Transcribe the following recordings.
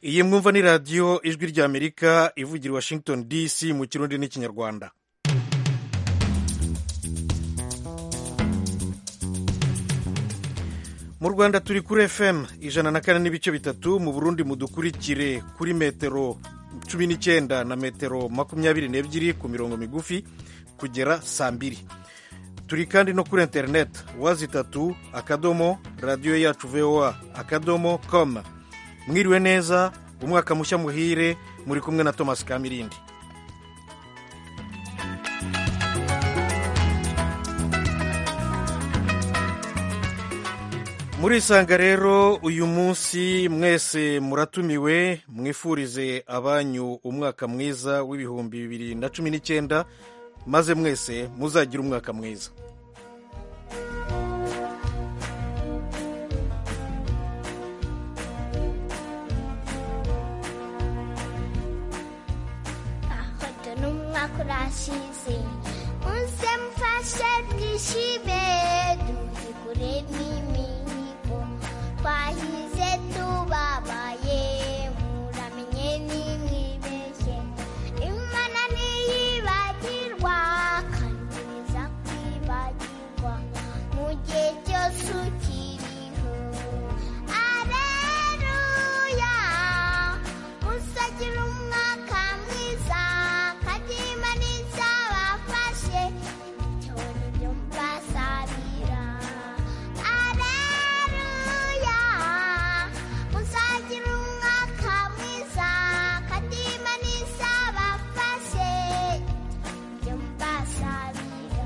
iyi mwumva ni radiyo ijwi ry'amerika ivugira i washington dc mu kirundi n'ikinyarwanda mu rwanda turi kuri fm ijana na kane n'ibice bitatu mu burundi mudukurikire kuri metero cumi n'icyenda na metero makumyabiri n'ebyiri ku mirongo migufi kugera saa mbiri turi kandi no kuri interineti wazi itatu akadomo radiyo yacu voa akadomo com mwiriwe neza umwaka mushya muhire muri kumwe na thomas kamirindi murisanga rero uyu munsi mwese muratumiwe mwifurize abanyu umwaka mwiza w'ibihumbi bibiri na cumi n'icyenda maze mwese muzagire umwaka mwiza Ahora no me akurashize unse mfashe nishibe duhigure n'imihigo twahize tubabaye muramenye nimwibeshye imana ntiyibagirwa kandi iza kwibagirwa mu gihe cyose ukiriho areruya uzagira umwaka mwiza kandi imana izabafashe icyo ni byo mbasabira areruya uzagira umwaka mwiza kandi imana izabafashe ibyo mbasabira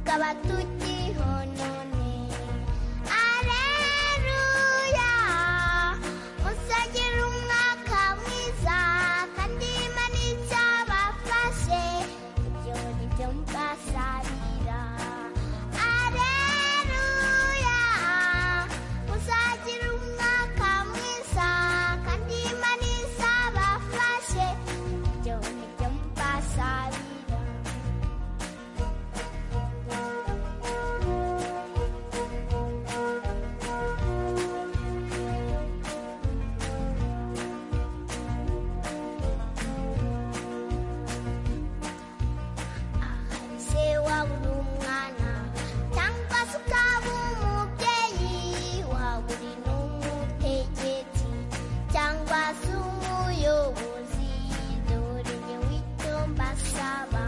Tukiho none Aleluya Muzagira umwaka mwiza kandi Imana izabafashe ibyo ni byo mbasabira Aleluya Muzagira umwaka mwiza kandi Imana izabafashe ibyo ni byo mbasabira se waba uri umwana cyangwa se ukaba umubyeyi waba uri n'umutegetsi cyangwa se umuyobozi dore ngewe icyo mbasaba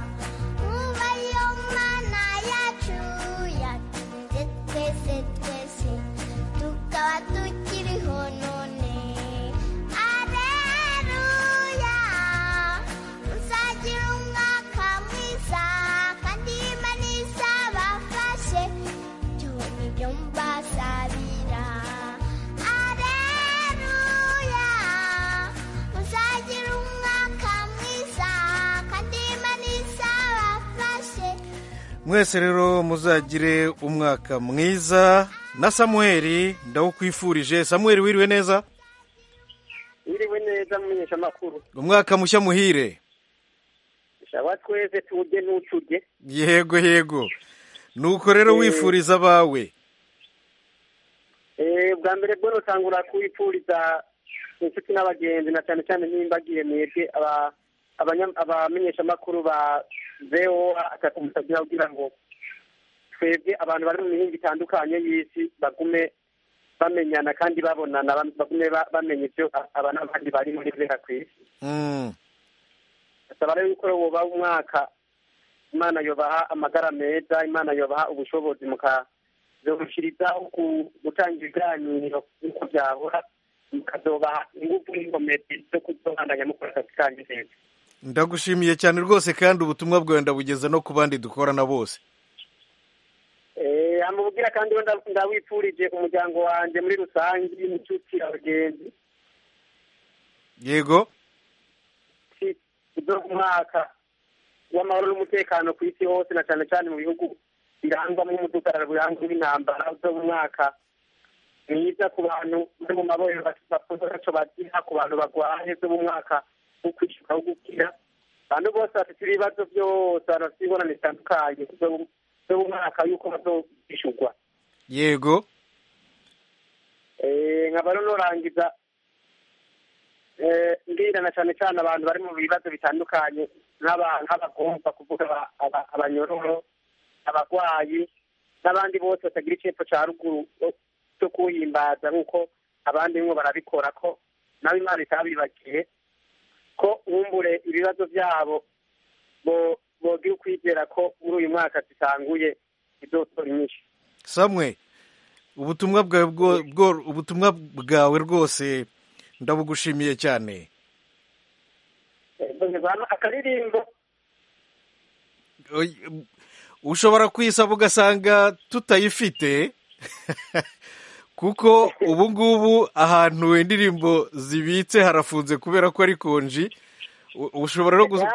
muba iyo mana yacu yatunze twese twese tukaba tukiriho none areruya muzagira umwaka mwiza kandi imana izabafashe ibyo ni byo mbasabira areruya muzagira umwaka mwiza kandi imana izabafashe mwese rero muzagire umwaka mwiza na samuweli ndawukwifurije samuweli wiriwe neza Mwiriwe neza mumenyesha amakuru umwaka mushya muhire shaba twese tuwurye n'ucuge yego yego nuko rero Eh. wifuriza abawe Eh, bwa mbere bwo rutangura kwipfuriza inshuti n'abagenzi na cyane cyane n'imbagiye mwebwe aba- abanya- abamenyeshamakuru ba VOA akakumusabye kugira ngo twebwe abantu bari mu mihinga itandukanye y'isi bagume bamenyana kandi babonana ba- bagume ba- bamenya ibyo a- aba n'abandi bari muri bera ku isi Mm. basaba rero yuko woba umwaka imana yobaha amagara meza imana yobaha ubushobozi mukazobushirizaho ku gutanga ibiganiro nk'uko byahora mukazobaha ingufu n'inkomezi zo kuzobandanya mukora akazi kanyu neza ndagushimiye cyane rwose kandi ubutumwa bwawe ndabugeza no ku bandi dukorana bose Eh, yamubwira kandi we ndawipfurije umuryango wanjye muri rusange n'inshuti abagenzi yego ibyo umwaka w'amahoro n'umutekano ku isi hose na cyane cyane mu bihugu birangwamo umudugararo birangwa n'intambara zo mu mwaka mwiza ku bantu bari mu mabohero bakoze agaco bagira ku bantu barwaye zo mu mwaka wo kwishyuka wo gukira abantu bose bafite ibibazo byose abantu bafite ingorane zitandukanye zo mu mwaka y'uko bazishyurwa yego nkaba rero nurangiza mbwira na cyane cyane abantu bari mu bibazo bitandukanye nk'abagomba kuvuga abanyororo abarwayi n'abandi bose batagira icyepfo cya ruguru cyo kuhimbaza nk'uko abandi bimwe barabikora ko nawe imana itabibagiye ko wumbure ibibazo byabo bogira ukwizera ko muri uyu mwaka zitanguye idotora nyinshi samwe ubutumwa bwawe bwo- bwo- ubutumwa bwawe rwose ndabugushimiye cyane akaririmbo Oy- ushobora kuyisaba ugasanga tutayifite kuko ubu ngubu ahantu indirimbo zibitse harafunze kubera ko ari konji U- ushobora no gus-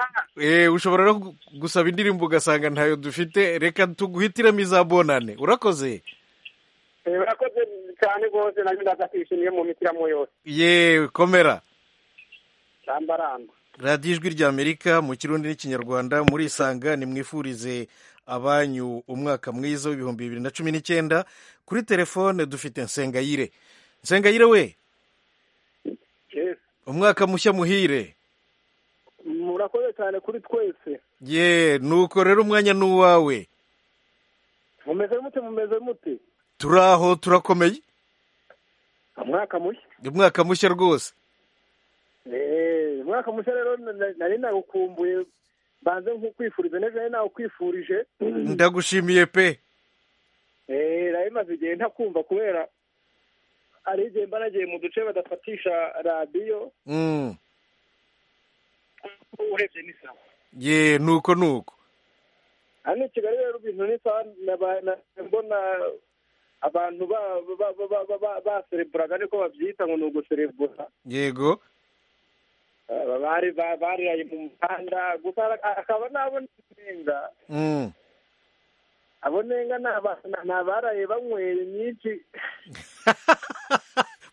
eh, ushobora no gu- gusaba indirimbo ugasanga ntayo dufite reka tuguhitiremo izabonane urakoze Eh, urakoze cyane rwose nanjye ndaza kwishimiye mu mitiramo yose yewe komera ramba ramba radiyo ijwi ry'amerika mu kirundi n'ikinyarwanda murisanga nimwifurize abanyu umwaka mwiza w'ibihumbi bibiri na cumi n'icyenda kuri telefone dufite nsengayire nsengayire we umwaka mushya muhire murakoze cyane kuri twese ye nuko rero umwanya ni uwawe mumeze mute mumeze mute turi aho turakomeye umwaka mushya umwaka mushya rwose Eh, umwaka mushya rero na- na- nari nagukumbuye banze nkukwifuriza neza nari nagukwifurije ndagushimiye pe Eh, nari maze igihe ntakumva kubera hari igihe mba nagiye mu duce badafatisha radiyo Mm. urebye ni sawa ye nuko nuko hano i kigali rero ibintu ni sawa naba- na- mbona abantu ba- ba- ba- ba- ba- ba- basereburaga niko babyita ngo ni uguserebura yego Aba bari ba- bariraye mu muhanda gusa ara- akaba nabo nenga Mm. abo nenga ni aba- ni abaraye banyweye nyinshi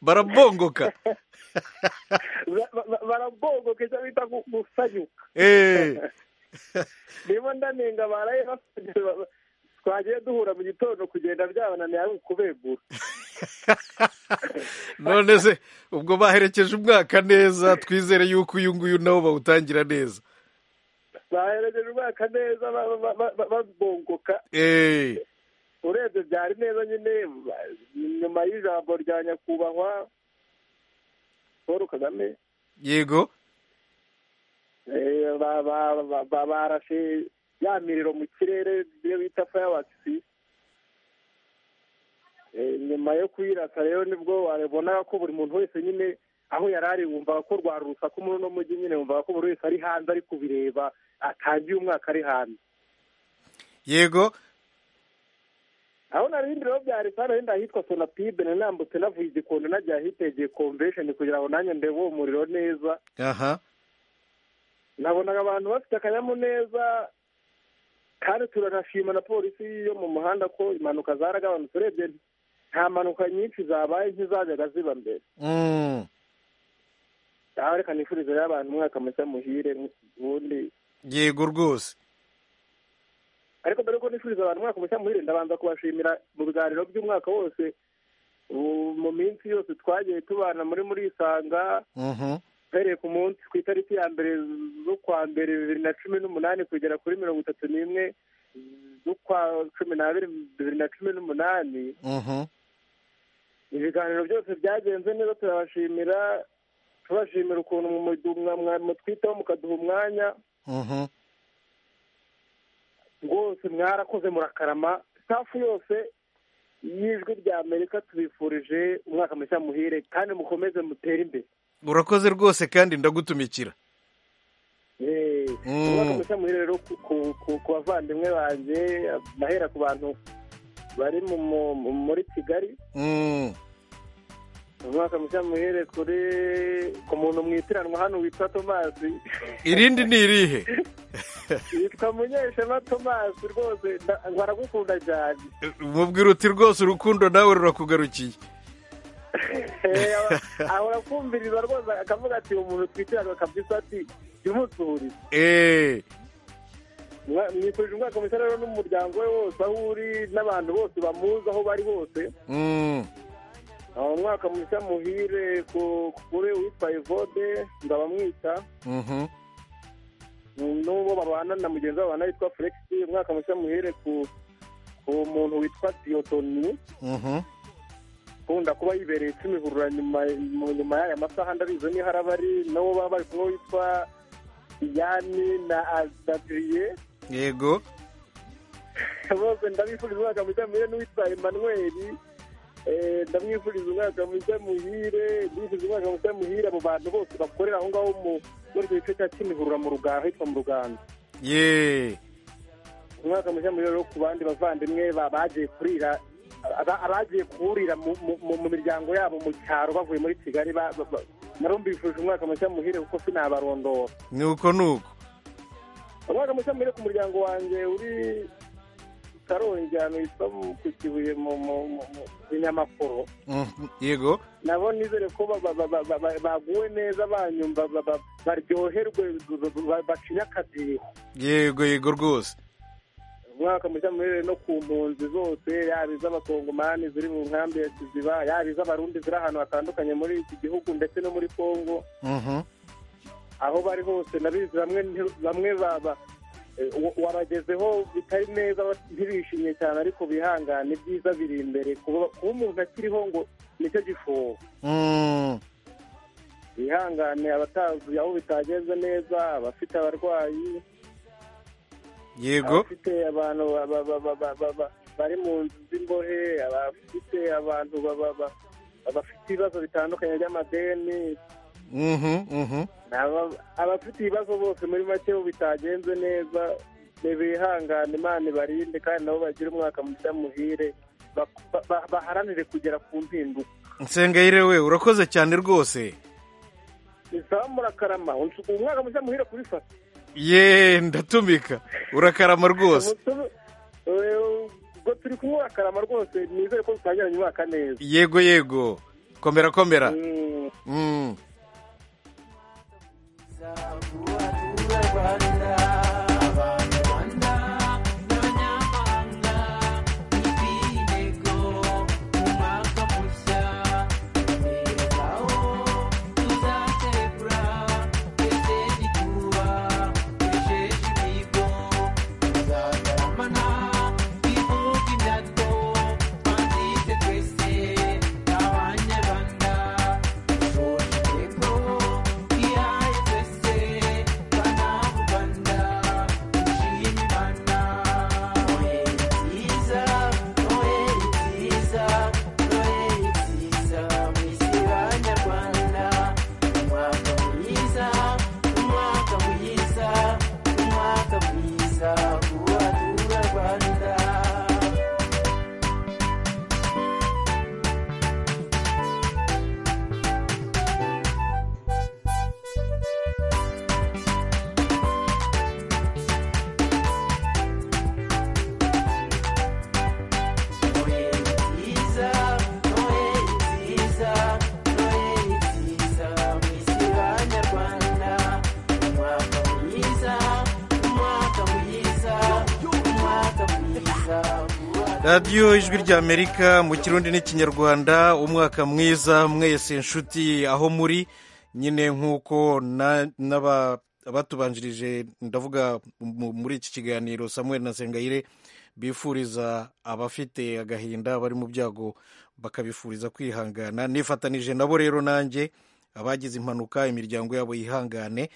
barabongoka Ba- ba- barabongoka icyo bita gu- gusanyuka Eh. niba ndanenga baraye basanyutse ba- twagiye duhura mu gitondo kugenda byabananiye ari ukubegura none se ubwo baherekeje umwaka neza twizere yuko uyu nguyu nabo bawutangira neza baherekeje umwaka neza ba- ba- ba- ba- babongoka Eh, urebye byari neza nyine ba- nyuma y'ijambo rya nyakubahwa paul kagame yego Eh, ba- ba- ba- ba- barashe ya miriro mu kirere ibyo bita fayawakisi nyuma yo kuyirasa rero nibwo wabonaga ko buri muntu wese nyine aho yari ari wumvaga ko rwari urusaku muri uno mujyi nyine wumvaga ko buri wese ari hanze ari kubireba atangiye umwaka ari hanze yego aho nari bindi rero byari kandi wenda ahitwa sonapibe nari nambutse navuye igikondo najya ahitegeye komvesheni kugira ngo nanjye ndebe uwo muriro neza aha nabonaga abantu bafite akanyamuneza kandi turanashima na polisi yo mu muhanda ko impanuka zaragabanutse urebye nta mpanuka nyinshi zabaye ntizajyaga ziba mbere Mm, aha reka nifurize rero abantu umwaka mushya muhire ubundi yego rwose ariko mbere yuko nifuriza abantu umwaka mushya muhire ndabanza kubashimira mu biganiro by'umwaka wose ubu mu minsi yose twagiye tubana muri muri isanga Mhm. uhereye ku munsi ku itariki ya mbere z'ukwa mbere bibiri na cumi n'umunani kugera kuri mirongo itatu n'imwe z'ukwa cumi n'abiri bibiri na cumi n'umunani Mhm. ibiganiro byose byagenze neza turabashimira tubashimira ukuntu mu mudu- mwa- mwa- mutwitaho mukaduha umwanya Mhm. rwose mwarakoze murakarama safu yose y'ijwi rya amerika tubifurije umwaka mushya muhire kandi mukomeze mutere imbere urakoze rwose kandi ndagutumikira Eh, Mm. umwaka mushya muhire rero ku- ku ku- ku bavandimwe banjye nahera ku bantu bari mu- mu- mu- muri kigali Mm. umwaka mushya muhere kuri ku muntu mu itiranwa hano witwa tomasi irindi ni irihe yitwa munyeshema tomasi rwose nda- baragukunda cyane mubwira uti rwose urukundo nawe rurakugarukiye Eh, aba- ahora kumviriza rwose akavuga ati umuntu twitirana kabisa ati jumutuhuriza Eh, mwifurije umwaka mushya rero n'umuryango we wose aho uri n'abantu bose bamuzi aho bari hose mm. aho umwaka mushya muhire ku- kuri uwitwa evode ndabamwita Mhm. n'uwo babana na mugenzi wabo babana witwa fulegisi umwaka mushya muhere ku ku muntu witwa diyotoni Mhm. ukunda kuba yibereye kimihurura nyuma mu nyuma y'aya masaha ndabizi niho araba ari n'uwo baba bari kumwe witwa yani na adadiriye yego bose ndabifuriza umwaka mushya muhire n'uwitwa emanweri Eh, ndamwifuriza umwaka mushya muhire ndifuriza umwaka mushya muhire abo bantu bose bakorera aho ngaho mu muri icyo gice cya kimihurura mu ruganda hitwa mu ruganda ye umwaka mushya muri rero ku bandi bavandimwe ba- bagiye kurira aba- abagiye kurira mu- mu mu miryango yabo mu cyaro bavuye muri kigali ba- ba- ba- naro mbifuje umwaka mushya muhire kuko sinabarondora ni uko ni uko umwaka mushya muhire ku muryango wanjye uri karongi ahantu hitwa mu- ku kibuye mu- mu- mu- mu binyamakuru Mhm. yego nabo nizere ko ba- ba- ba- ba- ba- ba- baguwe neza banyumva ba- ba- baryoherwe ba- ba- bacinya akadiho yego yego rwose umwaka mushya muherere no ku mpunzi zose yaba iz'abakongomani ziri mu nkambi ya kiziba yaba iz'abarundi ziri ahantu hatandukanye muri iki gihugu ndetse no muri kongo Mhm. aho bari hose ndabizi bamwe nti- bamwe baba eh, wa- wabagezeho bitari neza ntibishimye cyane ariko bihangane ibyiza biri imbere kuba kuba umuntu akiriho ngo nicyo gifuho Mm. bihangane abatazi aho bitagenze neza abafite abarwayi yego abafite abantu ba- ba- ba- ba- ba- ba- ba- bari mu nzu z'imbohe abafite abantu ba- ba- ba- abafite ibibazo bitandukanye by'amadeni Mhm. Mhm. aba- abafite ibibazo bose muri make bo bitagenze neza bihangane imana ibarinde kandi nabo bagire umwaka mushya muhire bak- ba- ba- baharanire kugera ku mpinduka nsengayire we urakoze cyane rwose isaba murakarama Unsu- umwaka mushya muhire kubifata ye ndatumika urakarama rwose Umutume- eh, ubwo turi kumwe urakarama rwose nizere ko dutangiranye umwaka neza yego yego komera komera Mm. Mm. radiyo ijwi ry'amerika mu kirundi n'ikinyarwanda umwaka mwiza mwese inshuti aho muri nyine nk'uko na- n'aba- abatubanjirije ndavuga mu- muri iki kiganiro samuel na sengayire bifuriza abafite agahinda bari mu byago bakabifuriza kwihangana nifatanije nabo rero nanjye abagize impanuka imiryango yabo yihangane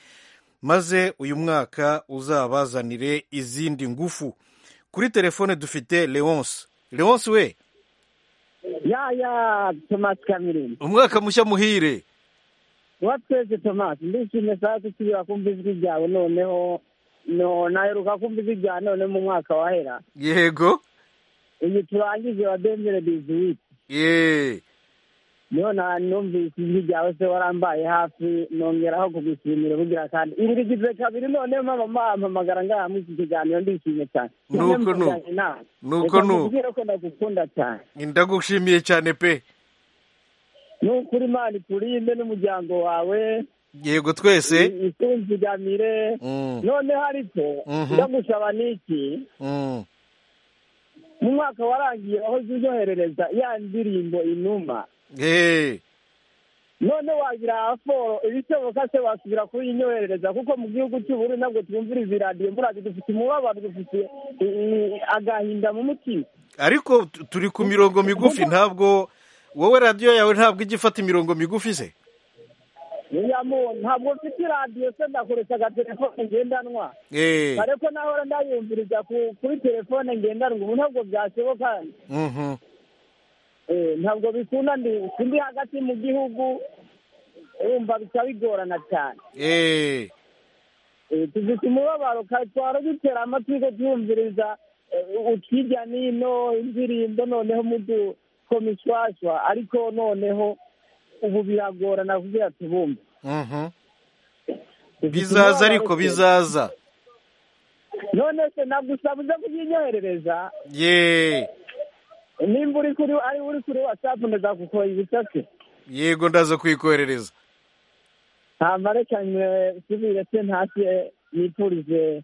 maze uyu mwaka uzabazanire izindi ngufu kuri telefone dufite leonce leonce we Ya ya Thomas Cameron umwaka mushya muhire watweze Thomas ndishimye saa tukibira kumva ijwi ryawe noneho no naheruka kumva ijwi ryawe none mu mwaka wahera yego iyi turangize wa denzere biziwiti yeee none numvise ijwi ryawe se warambaye hafi nongeraho kugushimira bugira kandi iri rigize kabiri noneho mpamama mpamagara ngaha muri iki kiganiro ndishimye cyane Nuko Noneho nuko. mvuganye nawe. Nuko Reka nuko. nkubwire ko ndagukunda cyane ndagushimiye cyane pe ni ukuri imana ikurinde n'umuryango wawe yego twese ikunzigamire Mm. noneho ariko Mhm. ndagusaba n'iki Mm. mu mwaka warangiye wahoze uryoherereza ya ndirimbo inuma yeee none wagira aforo ibishoboka se wasubira kuri inyoherereza kuko mu gihugu cy'ubururu ntabwo twumviriza iradiyo murazi dufite umubabaro dufite eh, eh, agahinda mu mutima ariko tu- turi ku mirongo migufi ntabwo wowe radiyo yawe ntabwo ijya ifata imirongo migufi se Oya mu- ntabwo mfite iradiyo se ndakoresha agatelefone ngendanwa yeee kare ko nahora ndayumviriza ku- kuri telefone ngendanwa ubu ntabwo byashoboka eh, ntabwo bikunda ndi ndi hagati mu gihugu urumva bikaba bigorana cyane yeee Eh, tufite umubabaro kare twara dutera amatwi ko twumviriza utwirya n'ino indirimbo noneho muduko mishwashwa ariko noneho ubu biragorana kugira tubumve Dufite bizaza umubabaro ariko se. bizaza none se nagusaba uze kubyinyoherereza yeee nimba uri kuri ari uri kuri watsapu ndazagukoye ibisate yego ndaza kuyikoherereza hama reka nsubire se ntashye nipfurize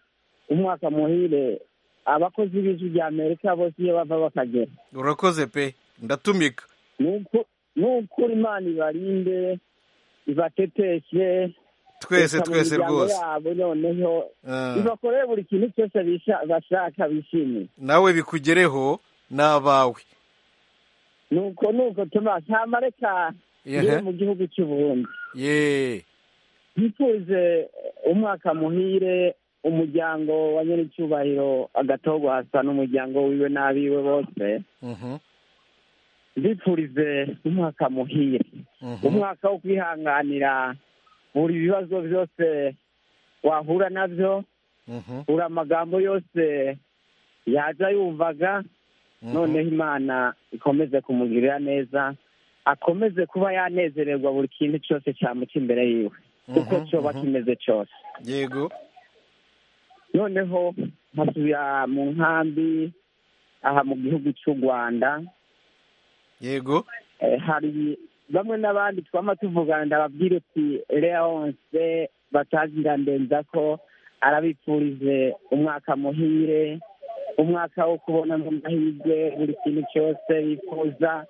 umwaka muhire abakozi b'ijwi rya amerika bose iyo bava bakagera urakoze pe ndatumika Nuku- nukuri imana ibarinde ibateteshe twese ika mu twese miryango rwose yabo noneho Ah. ibakoreye buri kintu cyose bisha- bashaka bishimiye nawe bikugereho ni abawe nuko nuko tuma ntama reka Yehe. ngere mu gihugu cy'uburundi yeee mpfuze umwaka muhire umuryango wa nyiricyubahiro agatogo hasa n'umuryango wiwe n'abiwe bose Mhm. mbifurize umwaka muhire Mhm. umwaka wo kwihanganira buri bibazo byose wahura nabyo Mhm. buri amagambo yose yaza yumvaga Mhm. noneho imana ikomeze kumugirira neza akomeze kuba yanezererwa buri kintu cyose cyamuca imbere yiwe uko Mhm, cyoba mhm. kimeze cyose yego noneho nkasubira mu nkambi aha mu gihugu cy'u rwanda yego Eh, hari bamwe n'abandi twama tuvugana ndababwira uti leonse batagira ndenza ko arabipfurize umwaka muhire umwaka wo kubona amahirwe buri kintu cyose bifuza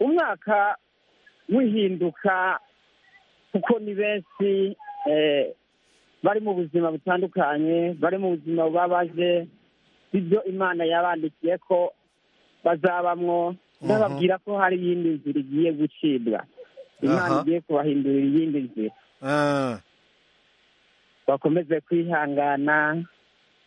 umwaka wihinduka kuko ni benshi eh, bari mu buzima butandukanye bari mu buzima bubabaje ibyo imana yabandikiye ko bazabamwo ndababwira ko hari iyindi nzira igiye gucibwa imana Aha. igiye kubahindurira iyindi nzira Ah, bakomeze kwihangana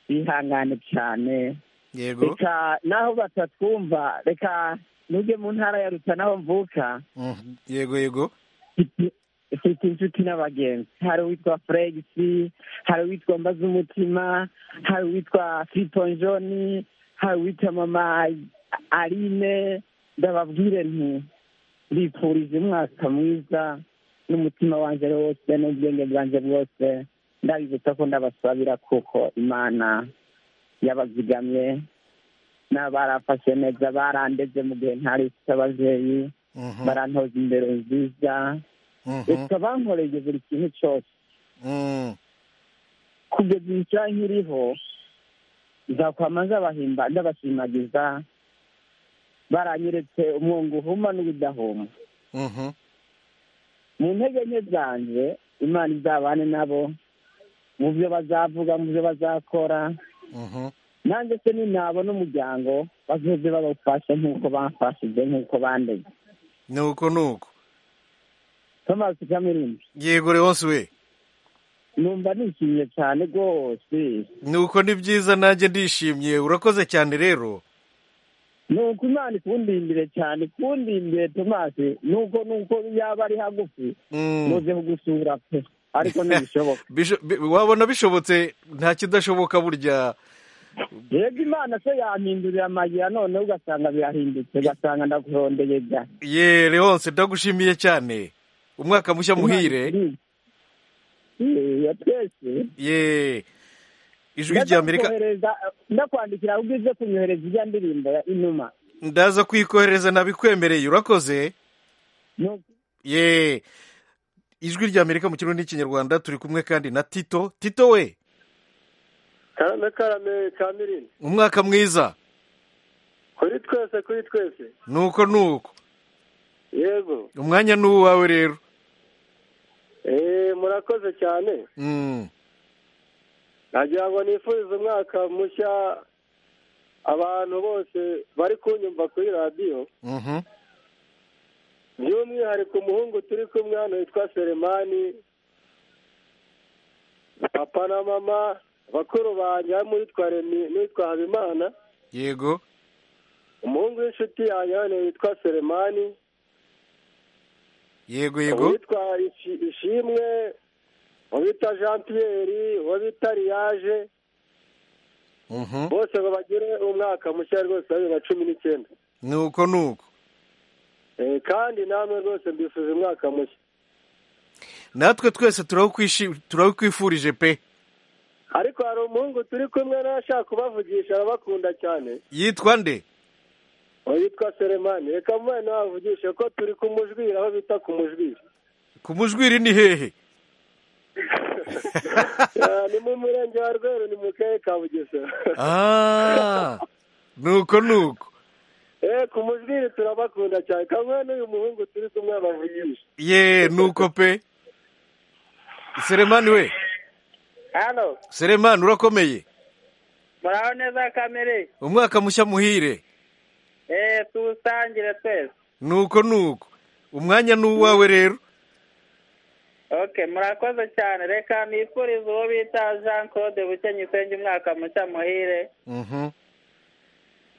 bihangane cyane yego reka naho batatwumva reka nujye mu ntara ya ruta naho mvuka Mhm. yego yego mfite- mfite inshuti n'abagenzi hari uwitwa fregisi hari uwitwa mbazumutima hari uwitwa fitonjoni hari uwitwa mama aline ndababwire nti mbifurije umwaka mwiza n'umutima wanjye ari wose n'ubwenge bwanjye bwose ndabibutsa ko ndabasabira kuko imana yabazigamye n'abarafashe neza barandeze mu gihe ntari mfite ababyeyi Mhm. barantoza indero nziza Mhm. reka bankoreye buri kintu cyose Mm. kugeza isaha nkiriho nzakwama nzabahimba ndabashimagiza baranyeretse umwungu uhuma n'ubudahuma Mhm. mu ntege nke zanjye imana izabane nabo mu byo bazavuga mu byo bazakora Mhm. nanjye se ninabona umuryango bazoze babafashe nk'uko bamfashije nk'uko bandeze nuko nuko tomasi kamirimbi yego rewonsi we numva nishimye cyane rwose nuko ni byiza nanjye ndishimye urakoze cyane rero nuko imana ikundindire cyane ikundindire tomasi nuko nuko yaba ari hagufi Mm. muze kugusura pe ariko ntibishoboka Bisho- bi- wabona bishobotse nta kidashoboka burya rero imana se yampindurira amayira noneho ugasanga birahindutse ugasanga ndaguhondeye da ye Leonce ndagushimiye cyane umwaka mushya muhire ya twese ye ijwi ry'amerika Ndakwohereza- ndakwandikira ahubwo uze kunyohereza ijya ndirimbo ya inuma ndaza kwikohereza nabikwemereye urakoze Nuko- ye ijwi ry'amerika mu kirundi n'ikinyarwanda turi kumwe kandi na tito tito we karame karame kamirine umwaka mwiza kuri twese kuri twese nuko nuko yego umwanya ni uwawe rero eee murakoze cyane Mm. nagira ngo nifurize umwaka mushya abantu bose bari kunyumva kuri radiyo Mhm. by'umwihariko umuhungu turi kumwe hano witwa seremani papa na mama bakuru banjye harimo uwitwa remi n'uwitwa habimana yego umuhungu w'inshuti yanjye hano witwa seremani yego yego uwitwa Ishi- ishimwe uwo bita jean pierre uwo bita riyaje Mhm. bose ngo bagire umwaka mushya rwose wa bibiri na cumi n'icyenda nuko nuko Eh, kandi namwe rwose mbifuje umwaka mushya natwe twese turawukwishi- turawukwifurije pe ariko hari umuhungu turi kumwe n'ashaka kubavugisha arabakunda cyane yitwa nde uwo yitwa seremani reka mubane nabavugishe ko turi kumujwira aho bita kumujwira ku mujwiri ni hehe Ah, ni mu murenge wa rweru ni mu karere ka bugesera Ah, nuko nuko eh ku mujwiri turabakunda cyane kamwe n'uyu muhungu turi kumwe abavugisha ye nuko pe seremani we hano seremani urakomeye muraho neza kamere umwaka mushya muhire eh tuwusangire twese nuko nuko umwanya ni uwawe rero ok murakoze cyane reka nifurize uwo bita jean claude bukenyi usenge umwaka mushya muhire Mhm,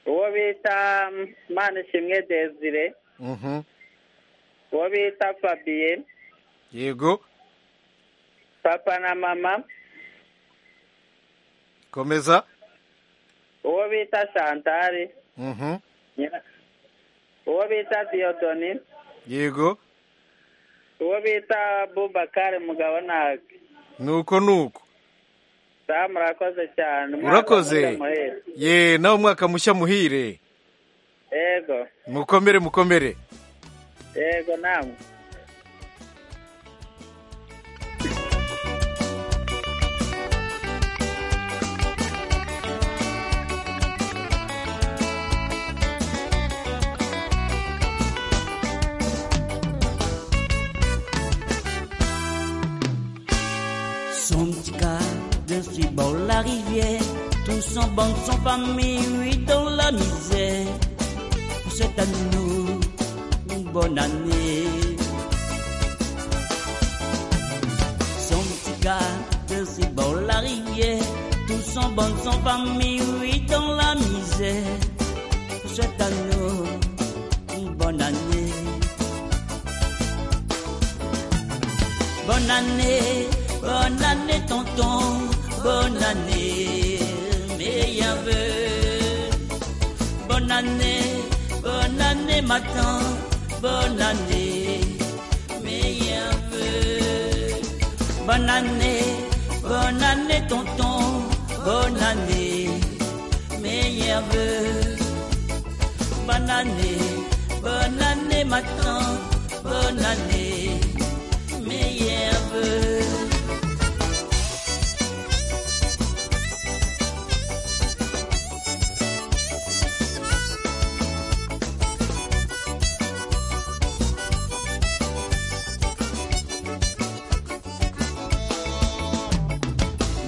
uwo bita manishimwe desire mhm. uwo bita fabiye yego papa na mama komeza uwo bita shantari Mhm, uwo bita diyodoni yego uwo bita bubakari mugabo ntabwo nuko nuko saa murakoze cyane Umwana Urakoze. muze muhire. ye nawe umwaka mushya muhire yego mukomere mukomere yego namwe Son petit cas d'un si bord la rivière, tous en bande, son famille, oui, dans la misère. Pour cette année, nous, une bonne année. Son petit cas d'un si bord la rivière, tous en bande, son famille, oui, dans la misère. Pour cette année, une bonne année. Bonne année, bonne année tonton, bonne année, meilleur vœu. Bonne année, bonne année ma tante, bonne année, meilleur vœu. Bonne année, bonne année tonton, bonne année, meilleur vœu. Bonne année, bonne année ma tante, bonne année, meilleur vœu.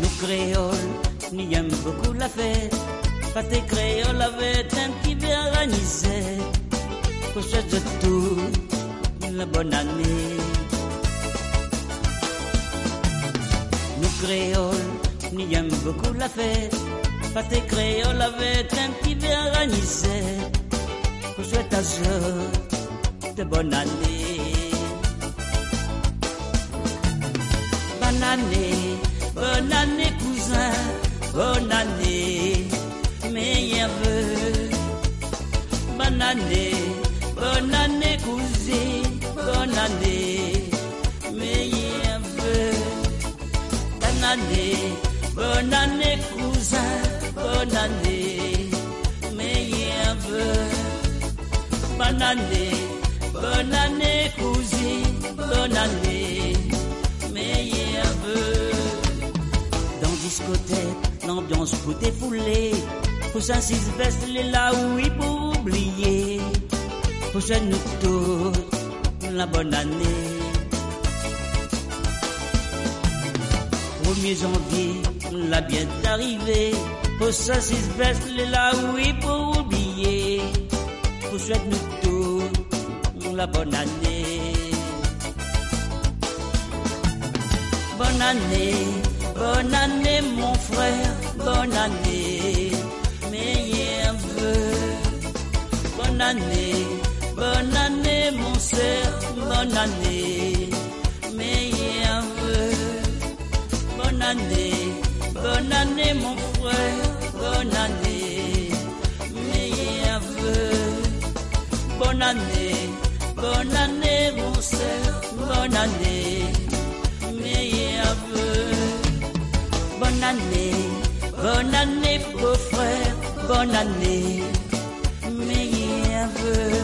Nous créoles, nous aime beaucoup la fête. Pâté créole avait un petit verre à Nicée. Pour de tout, la bonne année. Nous créoles, nous aime beaucoup la fête. Pâté créole avait un petit verre à Nicée. Pour souhaite à ce de bonne année. Bonne année, bonne année cousin, bonne année, meilleurs vœux. Bonne année, bonne année, cousine, bonne année, meilleurs vœux. Bonne année, bonne année, cousin, bonne année, meilleurs vœux. Bonne année, bonne année, cousine, bonne année, meilleurs vœux. Dans discothèque, l'ambiance peut défouler. Pour Saint-Sylvestre, il est là où il faut oublier. Pour chez nous tous, la bonne année. 1er janvier, la bien arrivée. Pour Saint-Sylvestre, il est là où il faut oublier. Pour chez nous tous, la bonne année. Bonne année, bonne année mon frère, bonne année, meilleur vœu. Bonne année, bonne année mon frère, bonne année, meilleur vœu. Bonne année, bonne année mon frère, bonne année, meilleur vœu. Bonne année, bonne année mon frère, bonne année meilleur vœu. Bonne année, bonne année, beau frère, bonne année, meilleur vœu.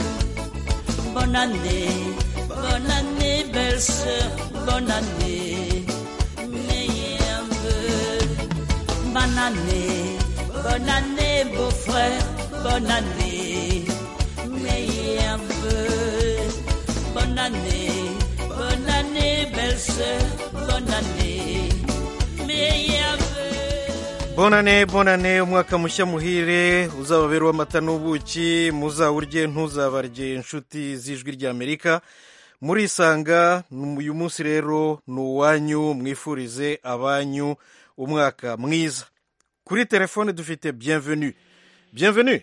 Bonne année, bonne année, belle sœur, bonne année, meilleur vœu. Bonne année, bonne année, beau frère, bonne année, meilleur vœu. Bonne année, bonne année, belle sœur, bonne année, meilleur vœu. bonane bonane umwaka mushya muhire uzababera uw'amata n'ubuki muzawurye ntuzabarye inshuti z'ijwi ry'amerika murisanga uyu munsi rero ni uwanyu mwifurize abanyu umwaka mwiza kuri telefone dufite bienvenue bienvenue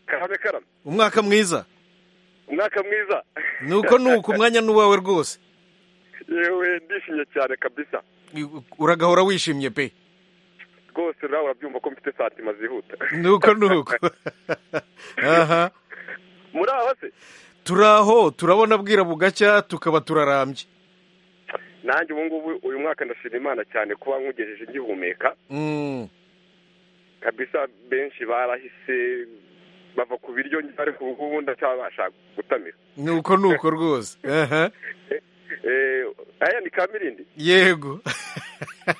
karame karame umwaka mwiza umwaka mwiza nuko nuko umwanya ni uwawe rwose yewe ndishimye cyane kabisa uragahora wishimye pe rwose nawe urabyumva ko mfite santima zihuta nuko nuko aha muri aho se turi aho turabona bwira bugacya tukaba turarambye nanjye ubu ngubu uyu mwaka ndashima imana cyane kuba nkugejeje ngihumeka Mm. kabisa benshi barahise bava ku biryo ariko ubu ngubu ndacyabasha gutamira nuko nuko rwose aha Eh, aya ni kamirindi yego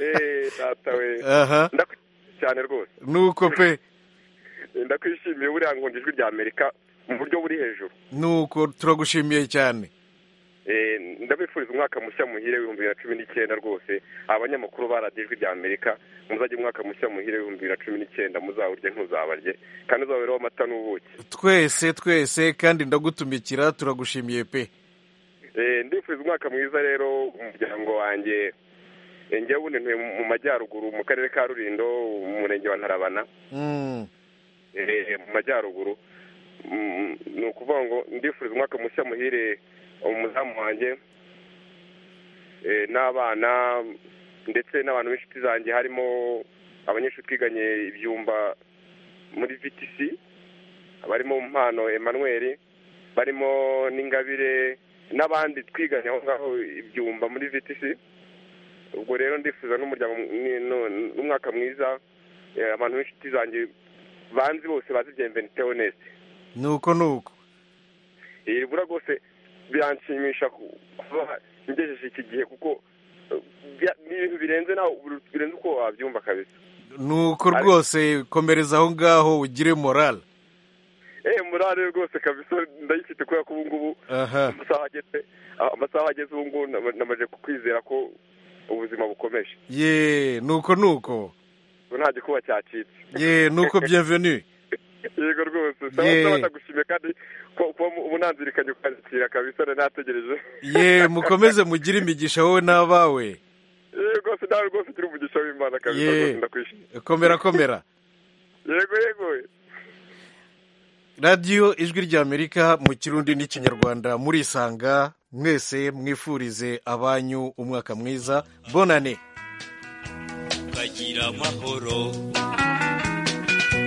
Eh, data we aha ndakwishimiye cyane rwose nuko pe Eh, ndakwishimiye buriya ngo ijwi rya amerika mu buryo buri hejuru nuko turagushimiye cyane Eh, ndabifuriza umwaka mushya muhire w'ibihumbi bibiri na cumi n'icyenda rwose abanyamakuru ba radiyo ijwi rya amerika muzajye umwaka mushya muhire w'ibihumbi bibiri na cumi n'icyenda muzawurye ntuzabarye kandi uzababereho amata n'ubuki twese twese kandi ndagutumikira turagushimiye pe Eh, ndifuriza umwaka mwiza rero umuryango wanjye Eh, njyewe ubundi ntuye mu- mu majyaruguru mu karere ka rurindo umurenge wa ntarabana Mm. eh, mu majyaruguru Mm, ni ukuvuga ngo ndifuriza umwaka mushya muhire umuzamu wanjye eh, n'abana ndetse n'abantu b'inshuti zanjye harimo abanyeshuri twiganye ibyumba muri vtc barimo mpano emmanuel barimo n'ingabire n'abandi twiganye aho ngaho ibyumba muri vtc ubwo rero ndifuza n'umuryango ni- nu- n'umwaka mwiza eh, abantu b'inshuti zanjye banzi bose bazi byemveni teonesi nuko nuko Eh, bura rwose biranshimisha ku- kuba ngejeje iki gihe kuko eh, bya- ni ibintu birenze nawe birenze uko wabyumva kabisa nuko rwose komereza aho ngaho ugire morale eh murare rwose kabisa ndayifite kubera ko ubu ngubu aha amasaha ageze ah, amasaha ageze ubu ngubu nama- namaze kwizera ko ubuzima bukomeje ye nuko nuko ubu nta gikuba cyacitse ye nuko bienvenue yego rwose Yeah. saba ndagushimiye kandi ko- kuba mu- munanzirikanye ukakira kabisa nari nategereje ye mukomeze mugire imigisha wowe n'abawe yego rwose nawe rwose ugira umugisha w'imana kabisa Yeah. rwose ndakwishimiye komera komera yego yego radiyo ijwi ry'amerika mu kirundi n'ikinyarwanda murisanga mwese mwifurize abanyu umwaka mwiza bonane bagira amahoro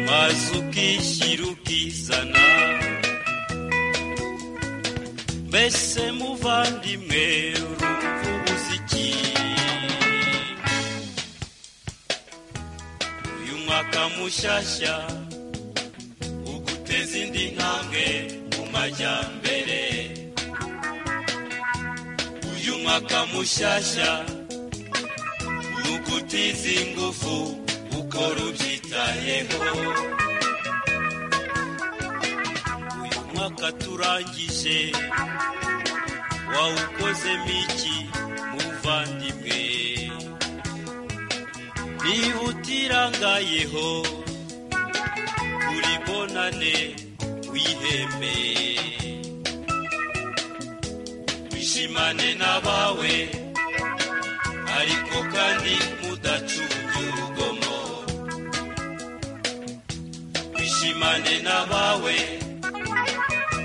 maze ukishyira ukizana mbese muvandimwe urumva umuziki uyu mwaka mushyashya uguteza indi ntambwe mu majyambere uyu mwaka mushyashya ni ugutiza ingufu ukora ubyitayeho uyu mwaka turangije wawukozemo iki muvandimwe niba utirangayeho uri bonane wiheme wishimane n'abawe ariko kandi mudacunge urugomo wishimane n'abawe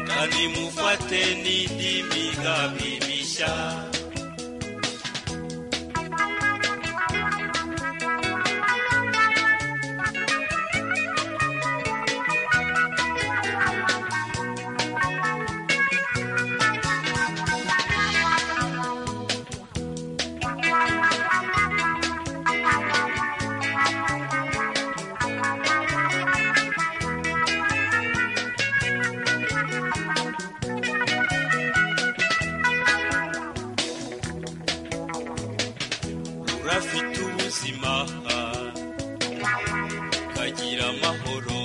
kandi mufate n'indi migambi mishya urafite ubuzima ukagira amahoro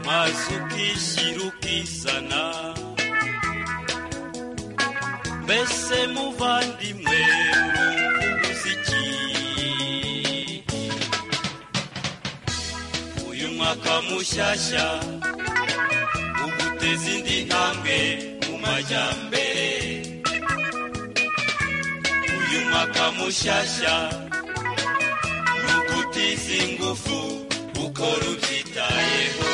maze ukishyira ukizana mbese muvandimwe urumva umuziki uyu mwaka mushyashya uguteza indi ntambwe mu majyambere uyu mwaka mushyashya ni ugutiza ingufu ukora ubyitayeho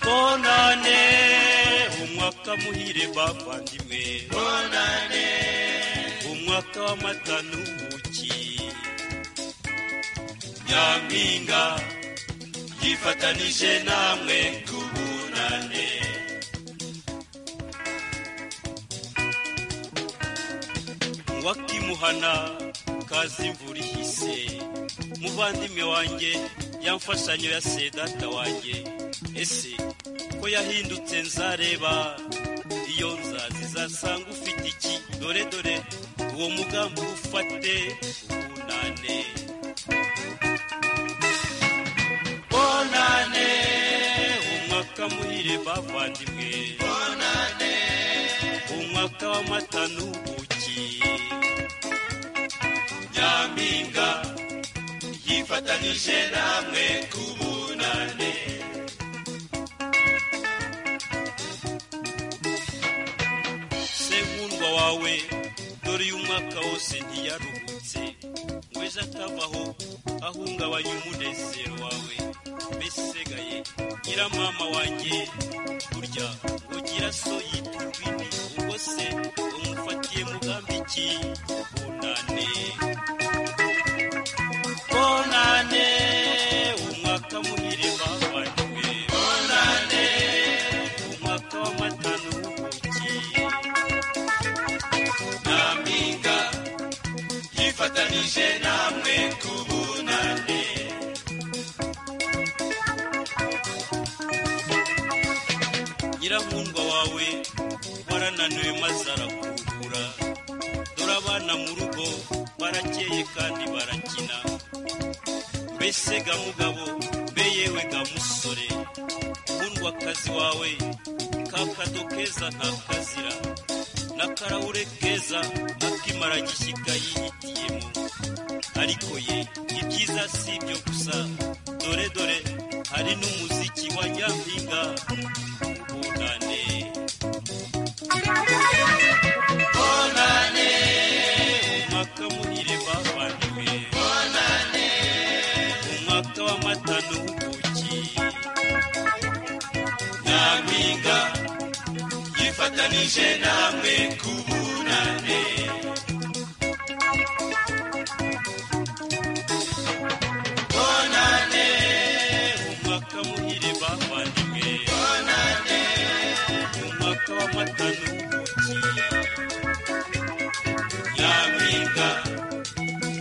bonane umwaka muhire bavandimwe bonane umwaka w'amata n'ubuki nyampinga yifatanije namwe tubunane wakimuhana kazi imvura ihise muvandimwe wanjye yamfashanyo ya sedata wanjye ese ko yahindutse nzareba iyo nzazi zasanga ufite iki dore dore uwo mugambi ufate ubunane bonane umwaka muhire bavandimwe bonane umwaka w'amata n'ubuki nyampinga yifatanije namwe kubunane senkundwa wawe dore uyu mwaka wose ntiyaruhutse ngweza atavaho ahungabanya umunezero wawe mbesigaye ngira mama wanjye burya ugira so yita urwini ubwo se umufatiye mugambi iki bunane bonane umwaka muhire bavanywe bonane umwaka w'amata n'ubuki nyampinga yifatanije namwe kubunane nyirankundwa wawe warananiwe maze arakuruhura dore abana mu rugo barakeye kandi barakina mbese ga mugabo mbe yewe ga musore nkundwakazi wawe kakado keza ntakazira n'akarahure keza akimara gishyika yihitiyemo ariko ye ibyiza si ibyo gusa dore dore hari n'umuziki wa nyampinga ubunane bonane umwaka muhire bavandimwe bonane umwaka w'amata n'ubuki nyampinga yifata tuganije namwe ku bunane bonane umwaka muhire bavandimwe bonane umwaka w'amatanu nyampinga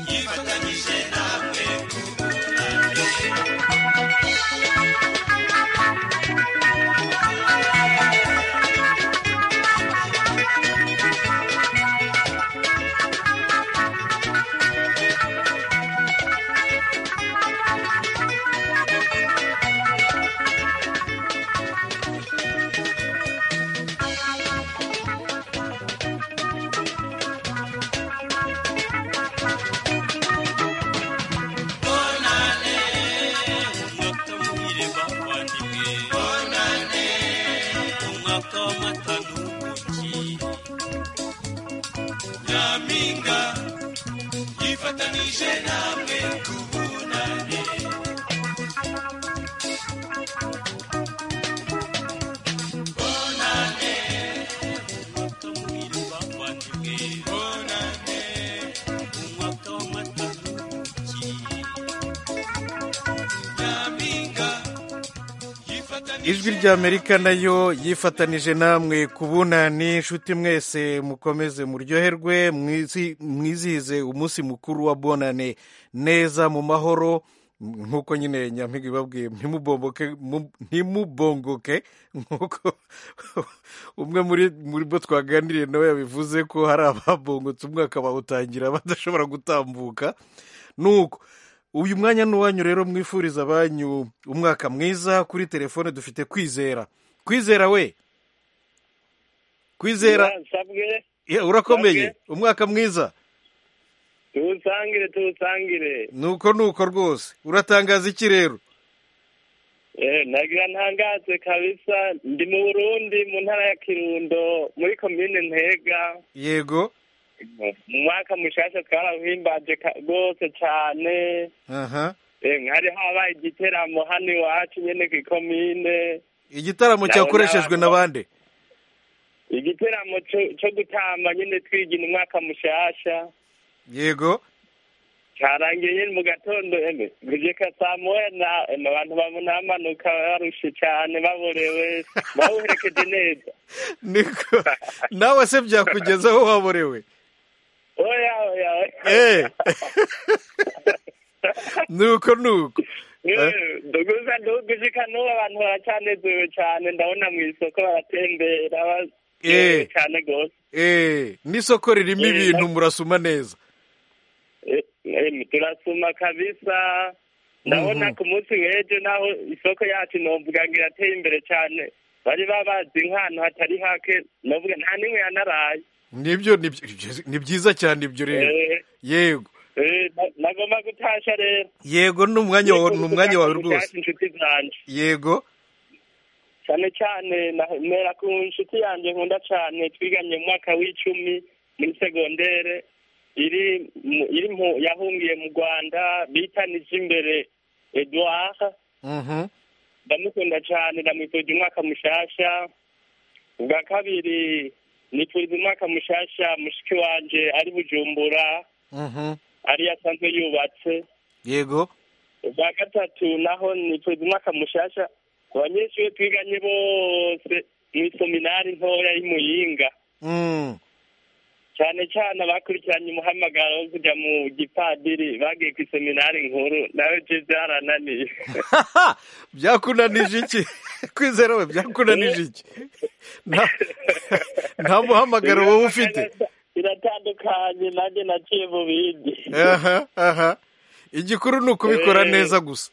yifatanyije namwe ku bunane bonane umwaka muhire bavandimwe bonane umwaka w'amata n'ubuki nyampinga yifatanije namwe ku bunane bonane umwaka muhire bavandimwe bonane umwaka w'amata n'ubuki nyampinga yifatanije ijwi ry'amerika nayo yifatanije namwe ku bunani inshuti mwese mukomeze muryoherwe mwizi- mwizihize umunsi mukuru wa bonane neza mu mahoro nk'uko nyine nyampinga ibabwiye ntimubomboke mu- ntimubongoke nk'uko umwe muri muri bo twaganiriye nawe yabivuze ko hari ababongotse umwaka bawutangira badashobora gutambuka nuko uyu mwanya ni uwanyu rero mwifuriza abanyu umwaka mwiza kuri telefone dufite kwizera kwizera we kwizera nsabwe ye, urakomeye Nsabwe. umwaka mwiza tuwusangire tuwusangire nuko nuko rwose uratangaza iki rero Eh, nagira ntangaze kabisa ndi mu burundi mu ntara ya kirundo muri komine ntega yego mu mwaka mushasha twarabuhimbaje ka- rwose cane aha Eh, hari habaye igiteramo hano iwacu nyene kw'ikomine igitaramo Nabo cyakoreshejwe n'abantu- na bande igiteramo co- co gutamba nyene twigina umwaka mushasha yego carangiye nyene mu gatondo eme kujeka saa moya na eme abantu bamunamanuka barushe cane baborewe bawuherekeje neza niko nawe se byakugezaho waborewe oya oya Eh. nuko nuko Eh, duguza dugushika n'ubu abantu baracanezerewe cane ndabona mu isoko baratembera baryohewe Eh. cane gose Eh, n'isoko ririmo Eh, ibintu na- murasuma neza eme turasuma kabisa ndabona ku munsi w'ejo naho isoko yacu novuga ngo irateye imbere cane bari babazi nk'ahantu hatari hake novuga nta n'imwe yanaraye nibyo ni byi- ni byiza cyane ibyo rero Eh, yego eh, na- nagomba gutasha rero yego ni umwanya wa- ni umwanya wawe rwose Gutasha inshuti zanje yego cyane cyane na- mera ku nshuti yanjye nkunda cyane twiganye mu mwaka w'icumi muri segondere iri mu- iri mu- yahungiye mu rwanda bitanije imbere edouard Mhm. ndamukunda cyane ndamwifurije umwaka mushasha ubwa kabiri nifuriza umwaka mushasha mushiki wanje ari bujumbura Mhm. ari yasanzwe yubatse yego ubwa gatatu naho nipfuza umwaka mushasha abanyeshuri twiganye bose mw'isominari ntoya y'imuyinga Mm. cyane cyane abakurikiranye umuhamagaro wo kujya mu gipadiri bagiye ku iseminari nkuru nawe je byarananiye byakunanije iki kwizera we byakunanije iki nta nta muhamagaro wowe ufite biratandukanye nanjye naciye mu bindi aha aha igikuru ni ukubikora Eh. neza gusa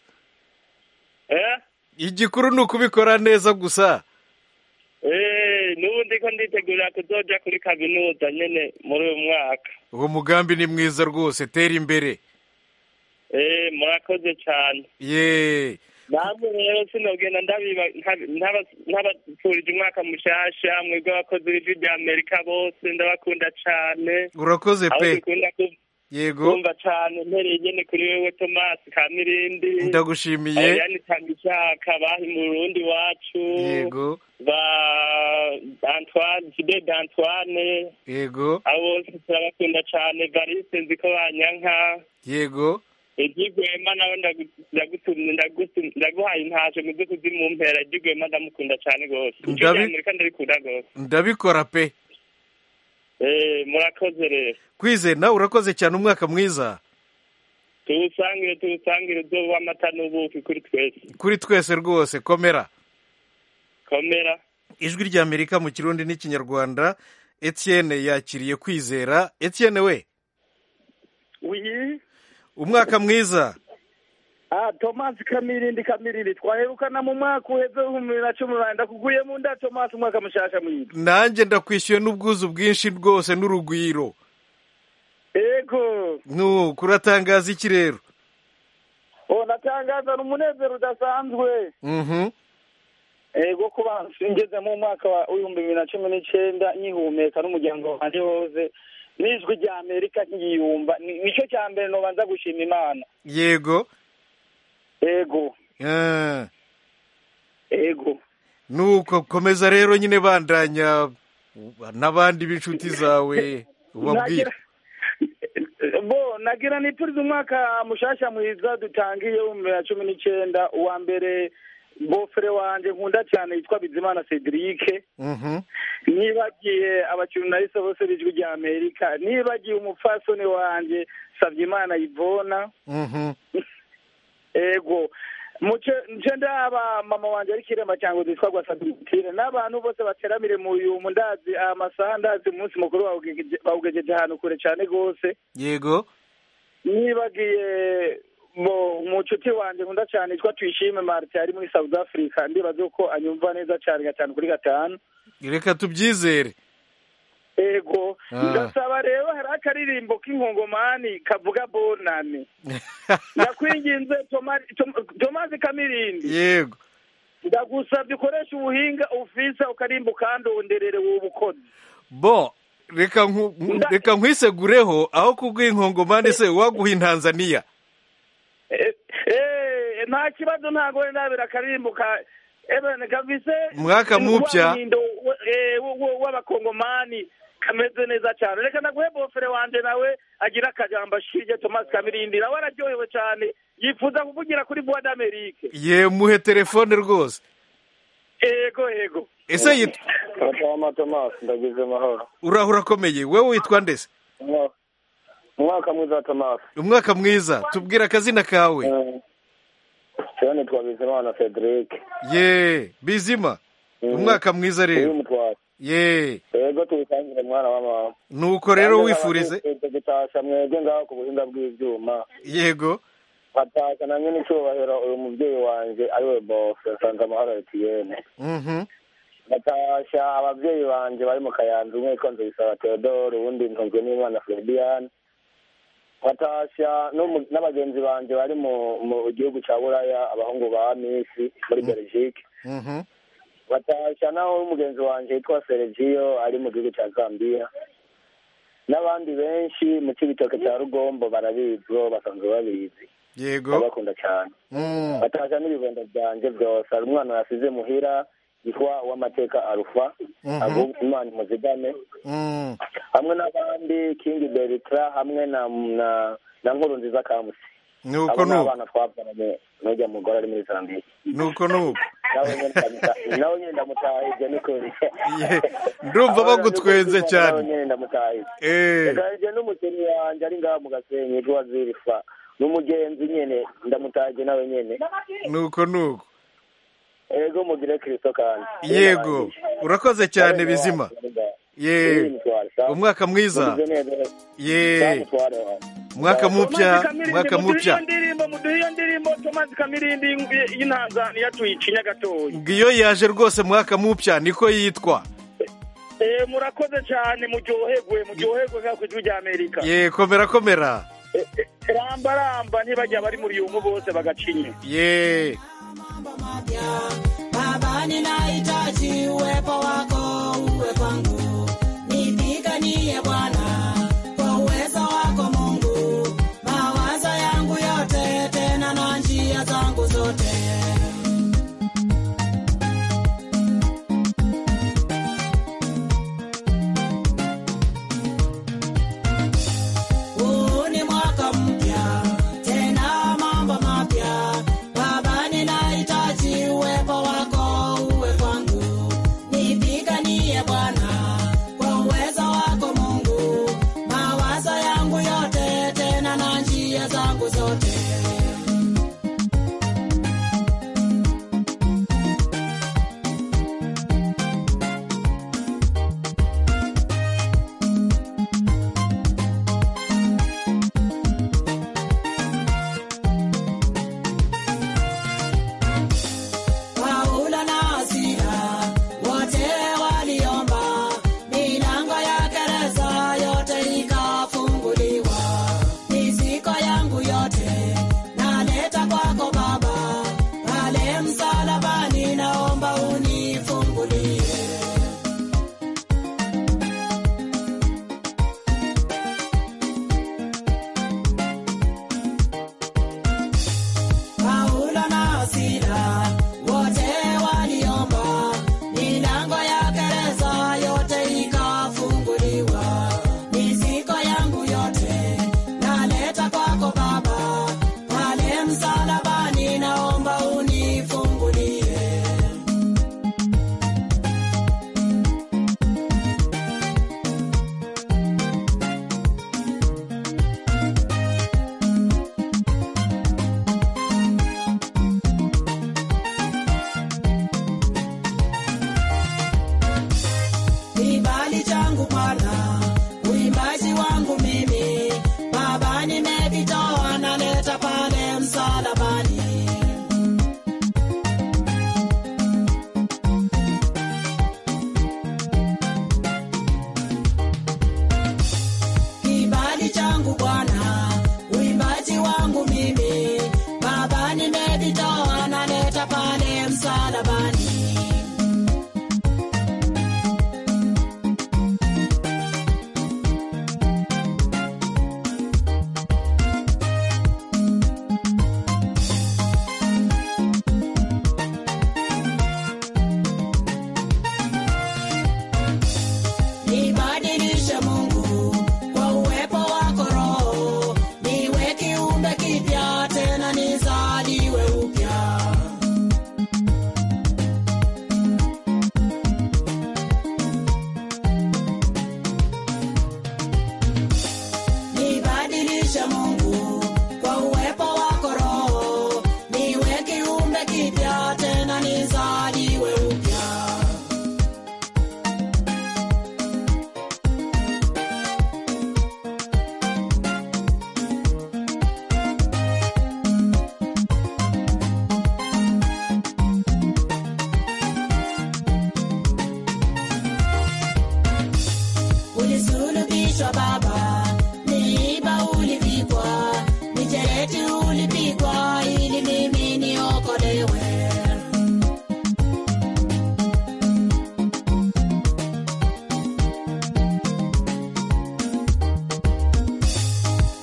Eh? igikuru ni ukubikora neza gusa Eh, n'ubu ndiko nditegurira kuzoja kuri kaminuza nyene muri uyu mwaka uwo mugambi ni mwiza rwose tera imbere Eh, murakoze cyane ye namwe rero sinogenda ndabiba nta- ntaba- ntabapfurije umwaka mushasha mwebwe abakozi b'ijwi rya amerika bose ndabakunda cane urakoze aho pe dukunda ku- yego ndumva cyane mpereye nyine kuri wewe tomasi kamirindi ndagushimiye ayani tanishaka bahi mu rundi wacu yego ba antoine jide d'antoine yego abo bose turabakunda cyane varise nzi ko banyanka yego igigwema nawe ndagu- ndagutumye ndagutu- ndaguhaye intaje muze kuzimumpera igigwema ndamukunda cyane rwose icyo Ndabi- gihe amerika ndarikunda rwose ndabikora pe Eh, murakoze rero kwize nawe urakoze cyane umwaka mwiza tuwusangire tuwusangire uzoba amata n'ubuki kuri twese kuri twese rwose komera komera ijwi rya amerika mu kirundi n'ikinyarwanda etienne yakiriye kwizera etienne we wiyi umwaka mwiza ah tomasi kamirindi kamirindi twaherukana mu mwaka uheze w'ibihumbi bibiri na cumi n'umunani ndakugwiyemo nda tomasi umwaka mushasha mwiza nanjye ndakwishyuye n'ubwuzu bwinshi rwose n'urugwiro ego nu kuratangaza iki rero o natangaza ni umunezero udasanzwe Mhm. ego kuba ngeze mu mwaka wa w'ibihumbi bibiri na cumi n'icyenda nkihumeka n'umuryango wanjye wose n'ijwi rya amerika nkiyumva Ni- nicyo cya mbere nobanza gushima imana yego ego Ah. ego nuko komeza rero nyine bandanya n'abandi b'inshuti zawe ubabwira Nagira- bo nagira nipfurize umwaka mushasha mwiza dutangiye w'ibihumbi bibiri na cumi n'icyenda uwa mbere bofere wanje nkunda cyane yitwa bizimana cedric Mhm. nibagiye abajurnaliste bose b'ijwi rya amerika nibagiye umupfasoni wanjye savyimana ivona Mhm. ego muce nce ndaba mama wanje ari kirema cyangwa zitwa gwasaditire n'abantu bose bateramire mu yumu ndazi aya masaha ndazi umunsi mukuru bawugejeje- bawugejeje ahantu kure cyane rwose yego nibagiye bo umucuti wanjye nkunda cyane yitwa tuyishime marite ari muri south africa ndibaza ko anyumva neza cyane gatanu kuri gatanu reka tubyizere ego Ah. ndasaba rero hari akaririmbo k'inkongomani kavuga bonani ndakwinginze Toma- Tom- tomazi kamirindi yego ndagusabye ukoresha ubuhinga ufisa ukarimba ukandonderere wubukozi bo reka nku- nku- reka nkwisegureho aho kubwira inkongomani se waguha intanzaniya Eh, eh, nta kibazo ntago wenda nabira akaririmbo ka ebene kavise Mwaka mupya. wa mwindo, we- eh, wo- wo- w'abakongomani kameze neza cyane reka naguhe bofere wanje nawe agira akajambo ashirye tomasi kamirindi nawe araryohewe cyane yifuza kuvugira kuri voix d'amerike yemuhe telefone rwose ego ego ese yit- Matama Thomas ndagize amahoro uraho urakomeye wowe witwa ndese Umwa- umwaka mwiza Thomas umwaka mwiza tubwira akazina kawe cyane twabizimana Cedric ye bizima umwaka mwiza uyu rero mutwara ye yego tuwusangire mwana wa mama nuko rero wifurize Tuwusangire gutasha mwebwe ngaho ku buhinga bw'ibyuma yego hatasha namwe n'icyubahiro uyu mubyeyi wanjye ariwe bose nsanze amahoro etiyene Mhm. natasha ababyeyi banjye bari mu kayanza umwe yitwa nzibisaba theodore uwundi ntunzwe n'imana floridiane natasha n'umu- n'abagenzi banjye bari mu mu gihugu cya buraya abahungu ba misi muri belgique Mhm. batasha naho umugenzi wanjye yitwa sergio ari mu gihugu cya zambia n'abandi benshi mu cy'ibitoke cya rugombo barabizwo basanzwe babizi yego babakunda cyane Mm. bataja n'ibibondo byanjye byose hari umwana yasize muhira yitwa uwamateka arufa Mhm. ahubwo imana imuzigame Mm. hamwe n'abandi kingi beritra hamwe na na na nkuru nziza kamusi nuko abo ni nuko abana twabyaranye n'ujya mugore ari muri zambiya nuko nuko nawe nyine ndamuta- nawe nyine ndamutahije nikuri Ye, ndumva bagutwenze cyane. nawe nyine ndamutahije Eh, ndahije n'umukeni wanjye ari ngaho mu gasenyi yitwa zirifa n'umugenzi nyine ndamutahije nawe nyine nuko nuko ego mugire kirisito kandi yego urakoze cyane bizima ye umwaka mwiza ye umwaka mupya umwaka mupya ndirimbo muduhe iyo ndirimbo tomasi kamirindi y'intanzaniya tuyicinya gatoya ngiyo yaje rwose mwaka mupya niko yitwa Eh, murakoze cyane muryoherwe muryoherwe nka ku ijwi rya amerika ye komera komera Eh, eh, ramba ramba ntibajya bari muri yumu bose bagacinya ye mambo mapya baba ninahitaji uwepo wako uwe kwangu nipiganie bwana kwa uwezo wako mungu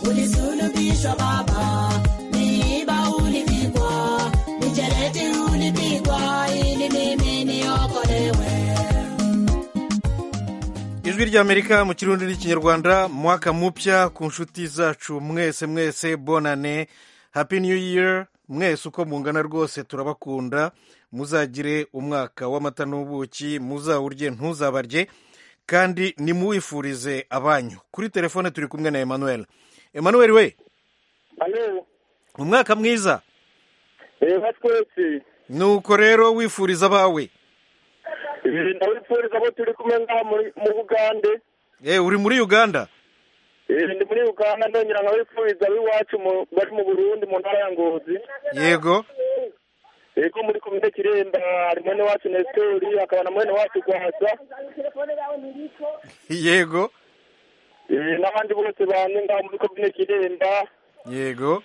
ulisulubishwa baba miiba ulipigwa mijereti ulipigwa ili mimi niokolewe ijwi ry'amerika mu kirundi n'ikinyarwanda mwaka mupya ku nshuti zacu mwese mwese bonane happy new year mwese uko mungana rwose turabakunda muzagire umwaka w'amata n'ubuki muzawurye ntuzabarye kandi nimuwifurize abanyu kuri telefone turi kumwe na emmanuel emmanuel we alo umwaka mwiza reba twese nuko rero wifuriza abawe ibi ndabifuriza abo turi kumwe ngaha muri- mu bugande e uri muri uganda Eh, ndi muri uganda ndongera nkabifuriza ab'iwacu mu- bari mu burundi mu ntara ya ngozi yego eko muri komine kiremba hari mwene wacu nestori hakaba na mwene wacu rwasa yego Eh, n'abandi bose bane ngaha muri komine kiremba yego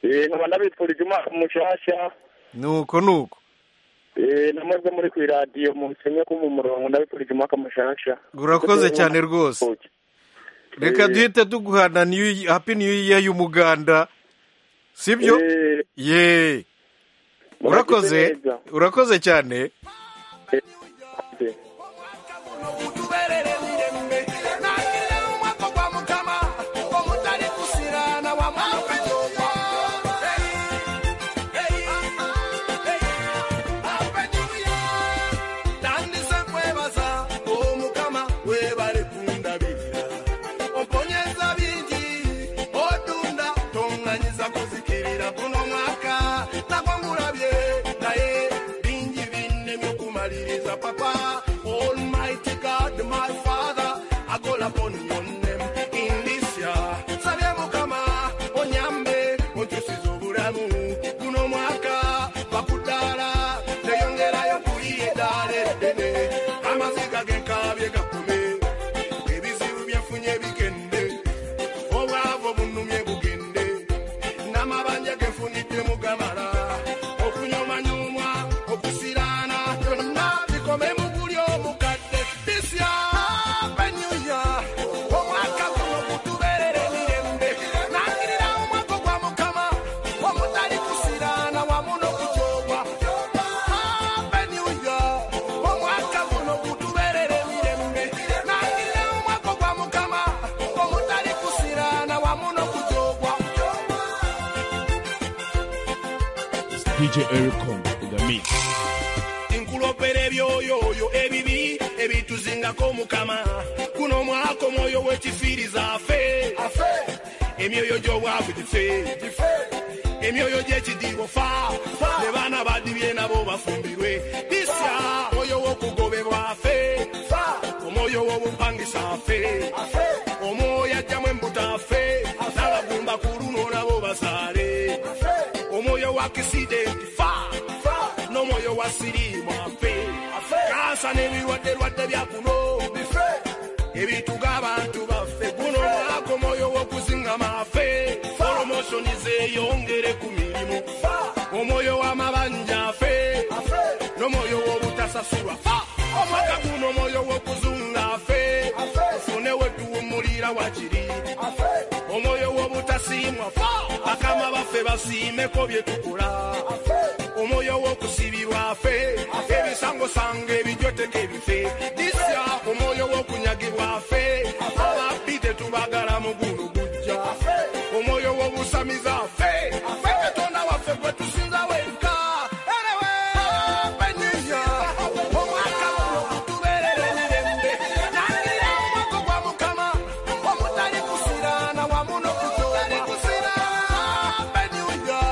Eh, nkaba ndabifurije umwaka mushasha nuko nuko Eh, namaze muri ku iradiyo musenye ko mu murongo ndabifurije umwaka mushasha Urakoze cyane rwose. reka Eh. duhite tuguhana new- happy new year y'umuganda sibyo Eh, ye urakoze murakoze neza. urakoze cyane Eh. utuberere mirembe nakile umwaka gwa mukama omutali kusirana wa mwaka nyuma tandise kwebaza omukama webale kundabirira omponyeza bingi otunda toŋŋanyiza kuzikirira guno mwaka nagwo ngulabye naye bingi binnemye okumaliriza papa almighty god my father akolako nyonem indisya sabye mukama onyambe onkyusiza obulamu guno mwaka bakudaala teyongerayo kuliye eddaala eddene amaziga genkabye gakume ebizibu byefunye bigende obwavu bunumye bugende n'amabanja gefunidde mugamala okunyomanyomwa okusiraana byonna bikome mu buli omukadde bisya benyuya omwaka guno gutubeerera emirembe nangirira omwaka gwa mukama omutali kusiraana wamu n'okujoobwa benyuya omwaka guno gutubeerera emirembe nangirira omwaka gwa mukama omutali kusiraana wamu n'okujoobwa DJ Eric Kong in the mix. nkulopera ebyoyoyo ebibi ebituzingako mukama guno mwaka omwoyo wekifiiriza afe emyoyo gy'obwavu gife emyoyo gy'ekidiibo fa ne baana badibye nabo bafumbirwe disya omwoyo w'okugobebwa afe omwoyo w'obupangisa afe omwoyo ajjamu embuto afe n'abagumba ku luno nabo bazaale omwoyo wa kisidenti fa n'omwoyo wa siriimu afe kansa n'ebirwadde lwadde bya kuno bife ebintu g'abantu baffe guno mwaka omwoyo w'okuzingama afe olomosoni zeeyongere ku mirimu omwoyo w'amabanja afe n'omwoyo w'obutasasulwa fa omwaka guno omwoyo w'okuzunga afe ofune wetuwumulira wakiri omwoyo w'obutasiimwa fa bakama baffe basiimeko bye tukola omwoyo w'okusibirwa afe ebisangosango ebijoteka ebife disya omwoyo w'okunyagibwa afe ababbi tetubagala mu guno gujja omwoyo w'obusamiza afe ffe katonda waffe gwe tusinza wenka erewe benyinya omwaka guno gutubeerera emirembe nangira omwaka gwa mukama omutali kusirana wamu n'okutoba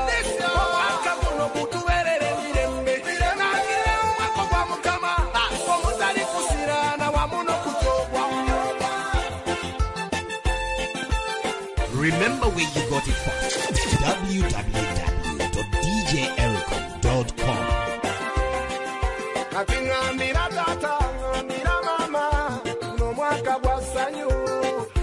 benyunya omwaka guno gutubeerera emirembe nangira omwaka gwa mukama omutali kusirana wamu n'okutobwa Remember where you got it from. www.djericom.com. kati ŋŋambira taata ŋŋambira maama guno mwaka gwa ssanyu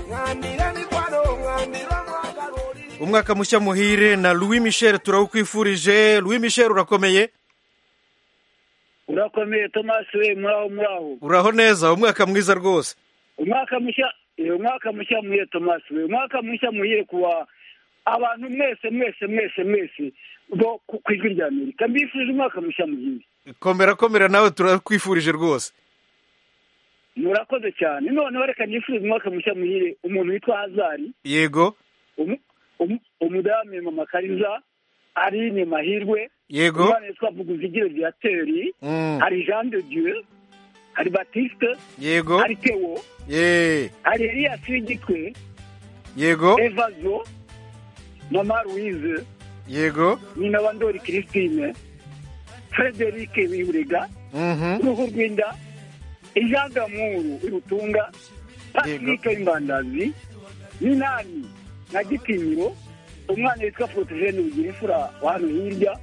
ŋŋambira mikwano ŋŋambira mwagalo oli umwaka mushya muhire na louis michel turawukwifurije louis michel urakomeye urakomeye tomasi we muraho muraho uraho neza umwaka mwiza rwose umwaka mushya uyu mwaka mushya muhire tomasi uyu mwaka mushya muhire kuwa abantu mwese mwese mwese mwese bo ku ku ijwi rya amerika mbifurije umwaka mushya muhire komera komera nawe turakwifurije rwose murakoze cyane noneho reka nifurize umwaka mushya muhire umuntu witwa hazari yego umu- umu- umudamu mama kariza aline mahirwe Yego. umwana witwa vuguzigiro viateri Mm. hari jean de dieu hari batiste yego hari tewo ye hari eliyasi w'igitwe yego evazo mama louise yego nyina wa ndori christine frederic wihurega Mhm. uruhu rw'inda ijagamuru irutunga patrick w'imbandazi minani na gitinyiro umwana witwa protogene bugira imfura wa hano hirya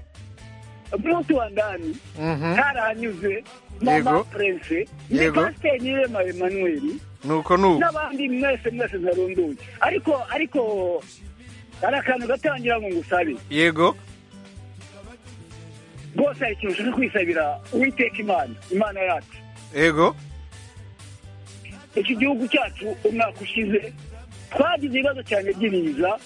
bruce wandani Mhm. karahanyuze mama Yego. prince ni Yego. pasiteri nirema emmanuel nuko nuko n'abandi mwese mwese ntarondoye ariko ariko hari akantu gatangira ngo ngusabe yego rwose hari ikintu ushaka kwisabira uwiteka imana imana yacu yego iki gihugu cyacu umwaka ushize twagize ibibazo cyane by'ibiza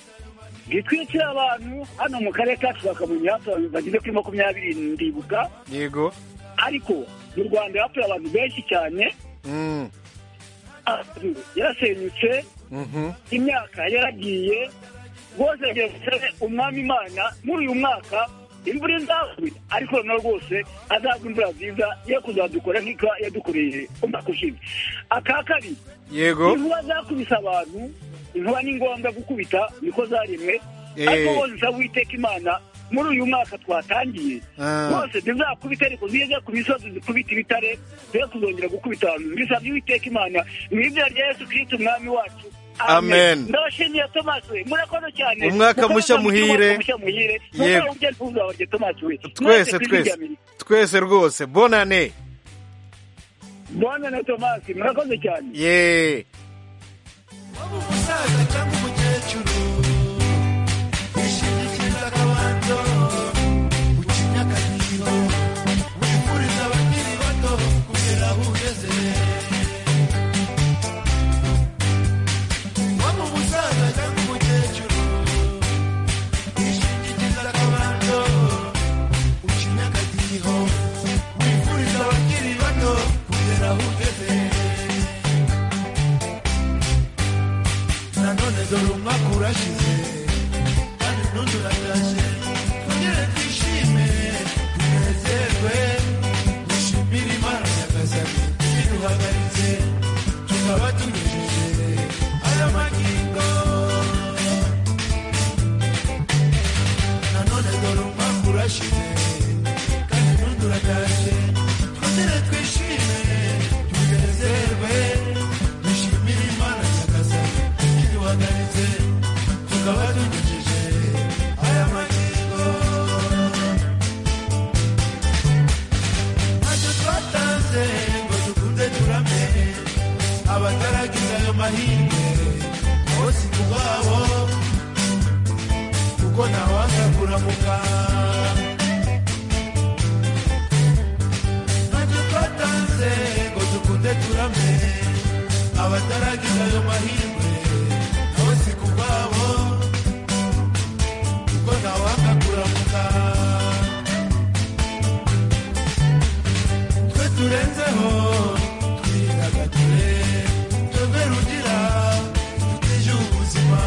bitwikira abantu hano mu karere kacu ka kamonyi hatowe bageze kuri makumyabiri ndibuka yego ariko mu rwanda hatoye abantu benshi cyane Mm. amazu yarasenyutse Mhm. imyaka yaragiye rwose yagiye gusa umwami imana muri uyu mwaka imvura izagwe ariko noneho rwose azagwa imvura nziza yo kuzadukora nk'ika yadukoreye umwaka ushize aka kabiri Yego. inkuba zakubise abantu inkuba ni ngombwa gukubita niko zaremwe Eh. ariko rwose usaba uwiteka imana muri uyu mwaka twatangiye Ah. rwose ntizakubite ariko zize ku misozi zikubita ibitare ze kuzongera gukubita abantu mbisabye uwiteka imana mu izina rya yesu kirisito umwami wacu Amen. ndabashimiye tomasi we murakoze cyane Umwaka Mukomeze mushya mugire muhire. umwaka mushya muhire Yego. Mukore ibyo nifuza barya tomasi we twese ku ijwi rya twese Amerika. twese rwose bonane bwana na tomasi murakoze cyane ye umusaza cyangwa umukecuru wishingikiriza akabando ucinya akadiho wifuriza abakiri bato kugera aho ugeze waba umusaza cyangwa umukecuru wishingikiriza akabando ucinya akadiho wifuriza abakiri bato kugera aho ugeze nanone dore umwaka urashize kandi n'undi uratashe twongere twishime tunezerwe dushimire imana nyagasani iduhagaritse tukaba tunyujije aya magingo nanone dore umwaka urashize kandi n'undi uratashe twongere twishime tunezerwe dushimire imana nyagasani iduhagaritse tukaba tunyujije aya magingo ntacyo twatanze ngo dukunde turame abataragize ayo mahirwe bose ubwabo kuko ntawanga kuramuka ntacyo twatanze ngo dukunde turame abataragize ayo mahirwe nabo si ku bwabo kuko ntawanga kuramuka twe turenzeho twidagadure twebwe rugira tuteje ubuzima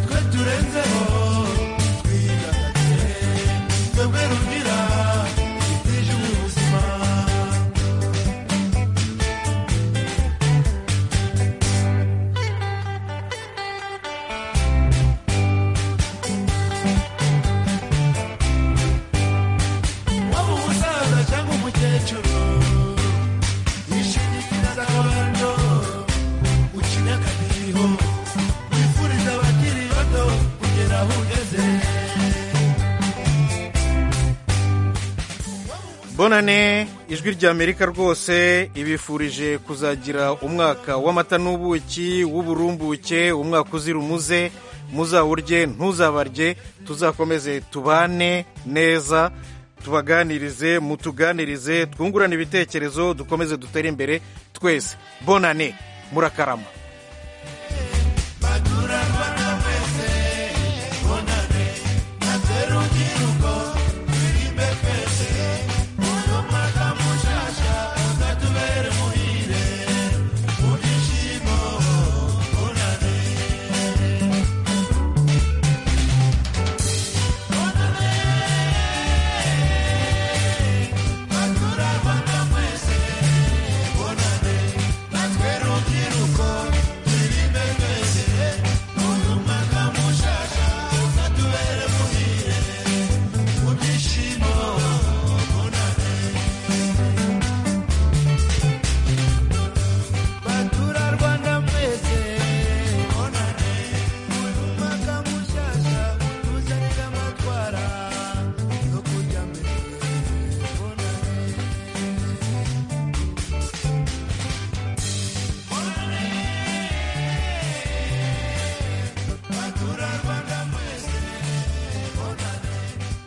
twe turenzeho twidagadure twebwe rugira tuteje ubuzima waba umusaza cyangwa umukecuru wishingikiriza akabando ucinya akadiho wifuriza abakiri bato kugera aho ugeze bonane ijwi rya amerika rwose ibifurije kuzagira umwaka w'amata n'ubuki w'uburumbuke umwaka uzira umuze muzawurye ntuzabarye tuzakomeze tubane neza tubaganirize mutuganirize twungurane ibitekerezo dukomeze dutere imbere twese bonane murakarama Batura Rwanda mwese bonane uyu mwaka mushasha tuzanira amatwara yo kujya mbere bonane bonane Batura Rwanda mwese bonane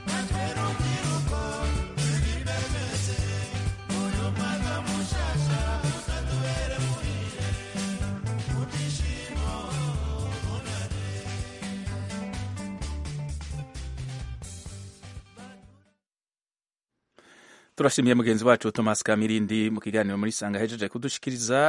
natwera urubyiruko turirimbe twese uyu mwaka mushasha uzatubere muhire mu byishimo bonane turashimiye mugenzi wacu thomas kamirindi mu kiganiro muri sanga ahejeje kudushikiriza